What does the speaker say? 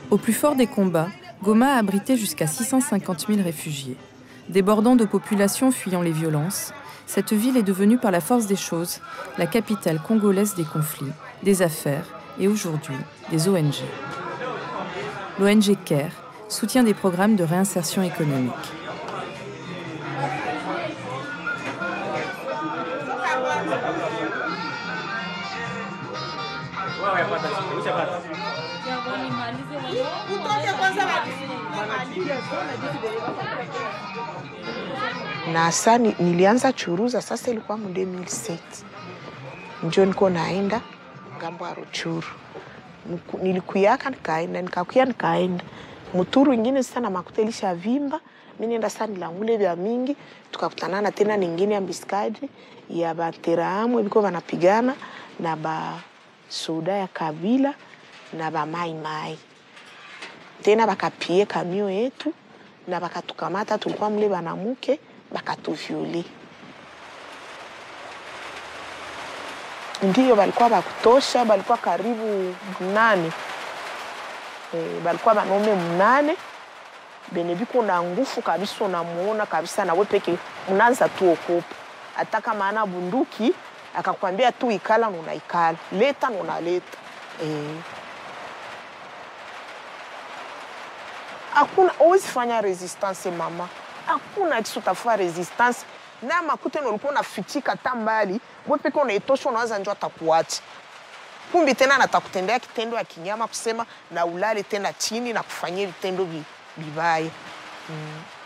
Au plus fort des combats, Goma a abrité jusqu'à 650 000 réfugiés. Débordant de populations fuyant les violences, cette ville est devenue par la force des choses la capitale congolaise des conflits, des affaires et aujourd'hui des ONG. L'ONG CARE soutient des programmes de réinsertion économique. na sa ni- nilianza churuza sasa, ilikuwa mu 2007 njo niko naenda ngambo ya Ruchuru. Niku- Nilikuyaka nikaenda nikakuya nikaenda muturu ingine sasa, na makuta ilisha vimba mi nenda sasa nilangule vya mingi, tukakutanana tena ningine ya mbiskadi ya bateraamwe biko banapigana na ba soda ya kabila na ba mai mai tena bakapie kamio yetu na bakatukamata, tulikuwa mle banamuke bakatuvyole. Ndiyo balikuwa bakutosha, balikuwa karibu mnane e, balikuwa banaume mnane bene biko na nguvu kabisa, unamuona kabisa nawe peke unaanza tu okopa, hata kama ana bunduki akakwambia tu ikala, nunaikala leta, nunaleta e. hakuna huwezi fanya resistance mama, hakuna kitu utafanya resistance na makute nolikuwa unafichika ta mbali we peke unaitosha, unawaza njo atakuacha kumbi tena natakutendea kitendo ya kinyama, kusema na ulale tena chini na kufanyia vitendo vi- vibaya mm.